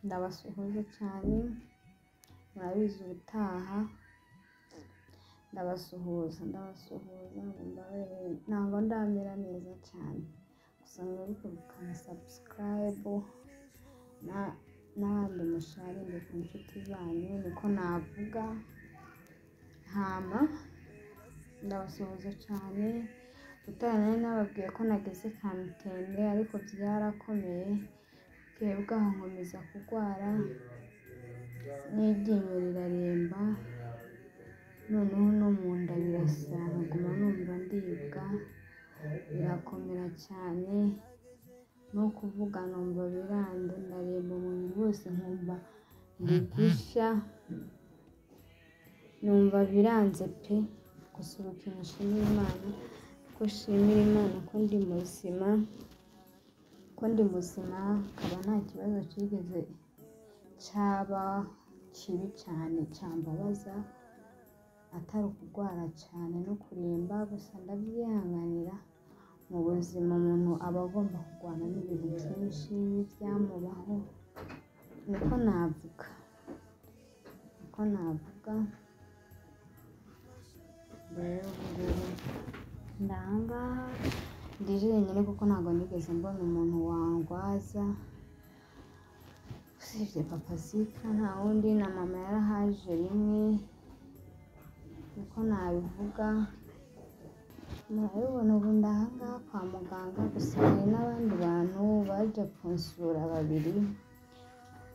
Ndabasuhuje cyane murabizi ubutaha ndabasuhuza ndabasuhuza ntabwo ndamera neza cyane gusa mwibuke gukanda sabusikarayibu n'abandi musharinge ku nshuti zanyu niko navuga ntama ndabasuhuza cyane ubutaha nari nababwiye ko nageze kamutende ariko byarakomeye twebwe aho nkomeza kurwara n'iryinyo riraremba noneho no mu nda birasa nkaguma numva ndibwa birakomera cyane no kuvuga numva biranga ndareba umubiri wose nkumva ndi gushya numva biranze pe gusa ubu ikintu nshimira Imana ko nshimira Imana ko ndi muzima ko ndi muzima nkaba nta kibazo kigeze cyaba kibi cyane cyambabaza atari ukurwara cyane no kuremba gusa ndabyihanganira mu buzima umuntu aba agomba kurwana n'ibintu byinshi n'ibyamubaho niko navuga niko navuga rero ndi aha ngaha ndi jenyine kuko ntabwo nigeze mbona umuntu wangwaza usibye papa zika nta wundi na mama yarahaje rimwe niko nabivuga murabibona ubu ndi aha ngaha kwa muganga gusa hari n'abandi bantu baje kunsura babiri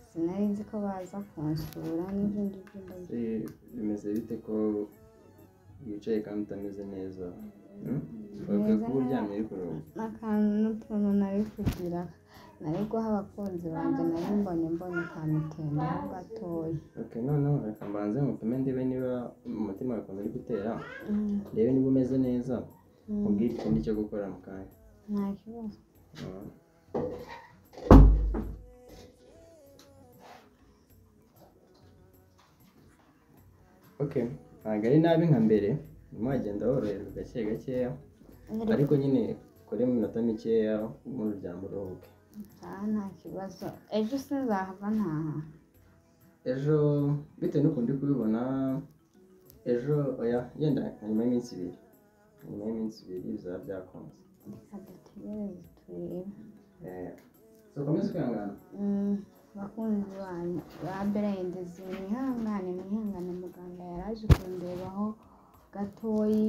sinari nzi ko baza kunsura n'ibyo ngibyo ndabizi bimeze bite ko wicaye kandi utameze neza Meze bavuga ko uryamye ariko akantu n'utuntu nari kugira nari guha abakunzi banjye nari mbonye mbonye kamutende ho gatoya okay noneho reka mbanze mupime ndebe niba umutima wawe ukuntu uri gutera ndebe niba umeze neza ubwire ikindi cyo gukora mu kanya nta kibazo Mm. okay ntabwo ari nabi nka mbere urimo wagenda woroherwa gake gakeya ariko nyine ukoremo iminota mikeya mu ryama uruhuke Ah, nta kibazo ejo sinzahava ntaha ejo bitewe n'ukuntu uri kubibona ejo oya yenda nyuma y'iminsi ibiri nyuma y'iminsi ibiri bizaba byakunze reka dutegereze turebe Eh, so ukomeze kwihangana Mm, bakunzi banyu ba berendezi mwihangane mwihangane muganga yaraje kundebaho gatoyi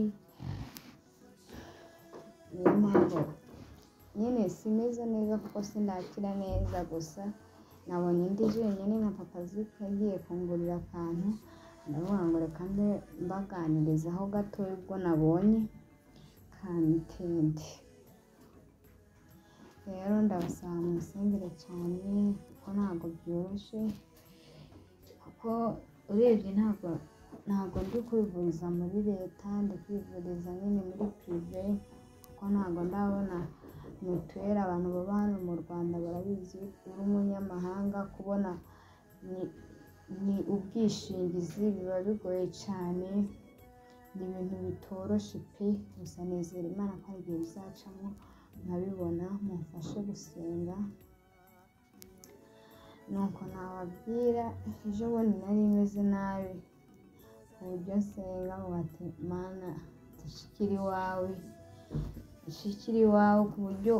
niyo mpamvu nyine simeze neza kuko sindakira neza gusa nabonye indi jenyine nka papa zika agiye kungurira akantu ndavuga ngo reka mbe mbaganirizaho gatoya ubwo nabonye kantende rero ndabasaba munsengere cyane kuko ntabwo byoroshye kuko urebye ntabwo ntabwo ndi kwivuriza muri leta ndi kwivuriza nyine muri pirive kuko ntabwo ndabona mituweli abantu baba hano mu rwanda barabizi uri umunyamahanga kubona ni- ni ubwishingizi biba bigoye cyane ni ibintu bitoroshye pe gusa nizera imana ko hari igihe bizacamo nkabibona mumfashe gusenga nuko nababwira ejo bundi nari meze nabi ku buryo nsenga mu bati mana dushikire iwawe dushikire iwawe ku buryo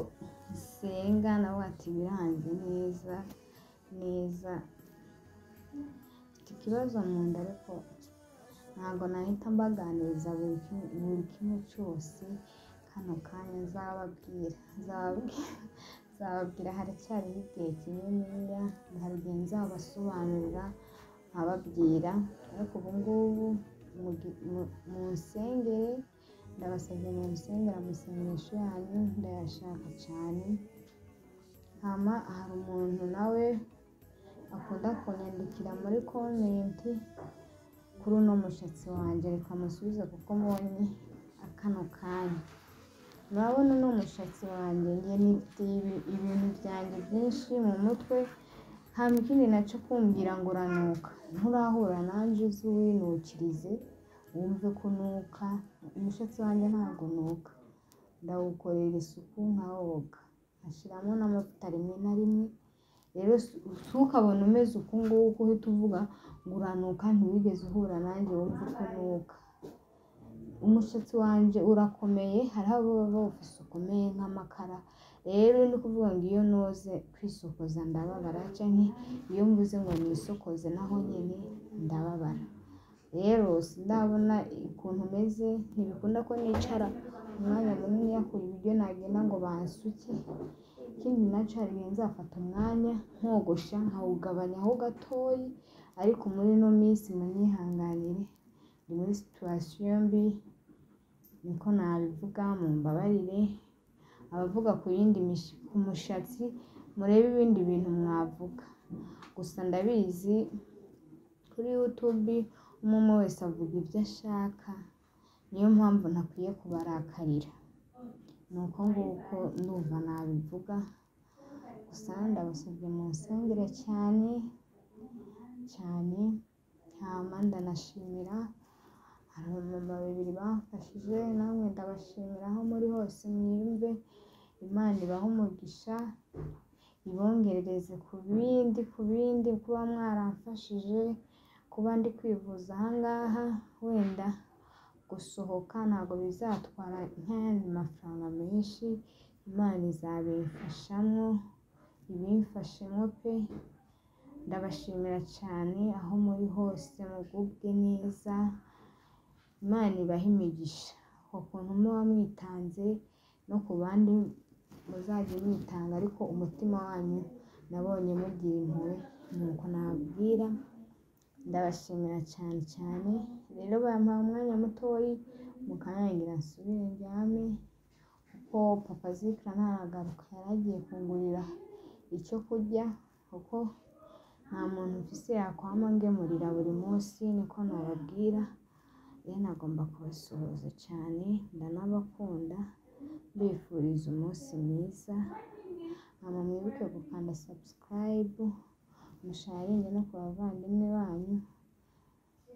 nsenga nawe bati biranze neza neza mfite ikibazo mu nda ariko ntabwo nahita mbaganiriza buri kimwe- buri kimwe cyose kano kanya nzababwira nzababwira nzababwira haracyariho igihe kininiya hari igihe nzabasobanurira nkababwira ariko ubu ngubu mugi- mu- munsengere ndabasabye munsengera amasengesho yanyu ndayashaka cyane hama hari umuntu nawe akunda kunyandikira muri komenti kuri uno mushatsi wanjye reka musubize kuko mbonye akano kanya murabona uno mushatsi wanjye njye nifite ibi- ibintu byanjye byinshi mu mutwe nta ikindi nacyo kumbwira ngo uranuka nturahura nanjye uzi uwinukirize wumve ko unuka umushatsi wanjye ntabwo unuka ndawukorera isuku nkawoga nkashyiramo n'amavuta rimwe na rimwe rero ntukabone umeze uku nguku uhita uvuga ngo uranuka ntiwigeze uhura nanjye wumve uko unuka umusatsi wanjye urakomeye hariho ababa bawufise ukomeye nk'amakara rero ni ukuvuga ngo iyo noze kwisokoza ndababara cyangwa iyo mvuze ngo nisokoze naho nyine ndababara rero ndabona ukuntu umeze ntibikunda ko nicara umwanya munini yakura ibiryo nagenda ngo bansuke ikindi nacyo hari igihe nzafata umwanya nkogosha nkawugabanyaho gatoya ariko muri ino minsi munyihanganire ni muri situwasiyo mbi niko nabivuga mu mbabarire abavuga ku yindi ku mushatsi murebe ibindi bintu mwavuga gusa ndabizi kuri yutubi umwe wese avuga ibyo ashaka niyo mpamvu ntakwiye kubarakarira ni uko nguko ndumva nabivuga gusa ndabasabye mu nsengere cyane cyane hama ndanashimira hari abamama babiri bamfashije namwe ndabashimira aho muri hose mwiyumve imana ibahe umugisha ibongerereze ku bindi ku bindi kuba mwaramfashije kuba ndi kwivuza ahangaha wenda gusohoka ntabwo bizatwara nk'ayandi mafaranga menshi imana izabimfashamo ibimfashemo pe ndabashimira cyane aho muri hose mugubwe neza imana ibahe imigisha uko kuntu muba mwitanze no ku bandi muzajya mwitanga ariko umutima wanyu nabonye mugira impuhwe ni uko nababwira ndabashimira cyane cyane rero bampaye umwanya mutoya mukanyangira nsubire ndyame kuko papa zikira ntaragaruka yari agiye kungurira icyo kurya kuko nta muntu ufise yakwama ngemurira buri munsi niko nababwira rero nagomba kubasuhuza cyane ndanabakunda mbifuriza umunsi mwiza hanyuma mwibuke gukanda sabusikarayibu musharinge no ku bavandimwe banyu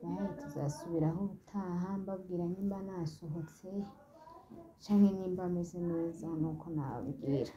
baye tuzasubiraho ubutaha mbabwira nimba nasohotse cyangwa nimba ameze neza nuko nababwira